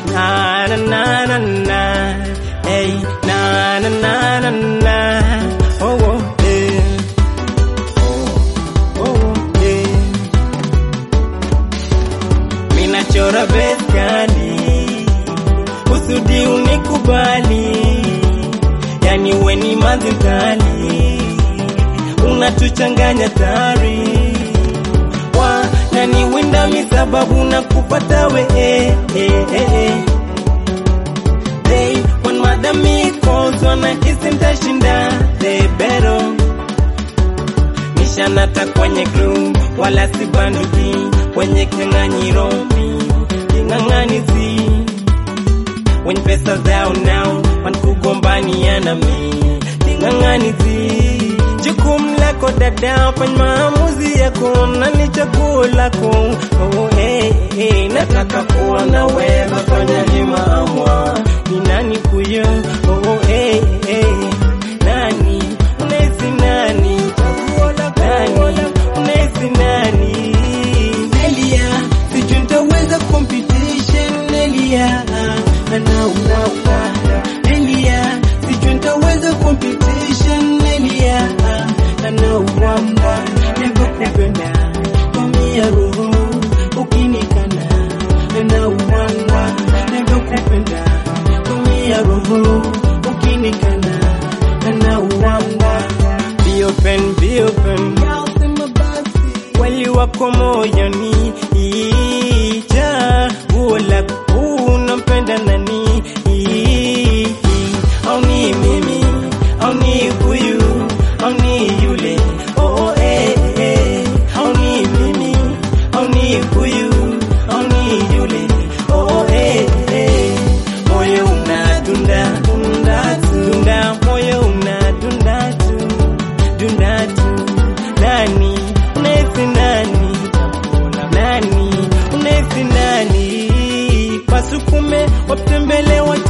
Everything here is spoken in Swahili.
na na na na na hey na na na na na oh oh eh oh oh eh mina chora beskali kusudi unikubali yani weni madhukali unatuchanganya tari wananiwinda misababu na kupata we eh, eh, eh, eh. They want madami cause wanahisi ntashinda they better nishanata kwenye crew wala si banduki kwenye kinyang'anyiro king'ang'anizi wenye pesa zao nao wanakugombania na mi king'ang'anizi jukumu lako dada fanya maamuzi yako na ni chaguo lako oh, hey, hey, nataka kuwa na wewe fanya limaamwa ni nani kuyo oh, hey, hey, nani unahisi nani chaguo lako nani unahisi nani Nelia sijui nitaweza competition Nelia anaua Nelia sijui nitaweza competition Nelia anaua Nakupenda tumia roho ukinikana anaua Nakupenda tumia roho ukinikana anaua Be open, be open kweli wako moyoni chaguo lako unampenda nani au ni mimi au ni huyu au ni yule oh, oh, eh, eh. au ni mimi au ni huyu au ni yule oh, oh, eh, eh. moyo unadunda dunda dunda moyo unadunda tu dunda tu nani unahisi nani nani unahisi nani wasukume watembele wat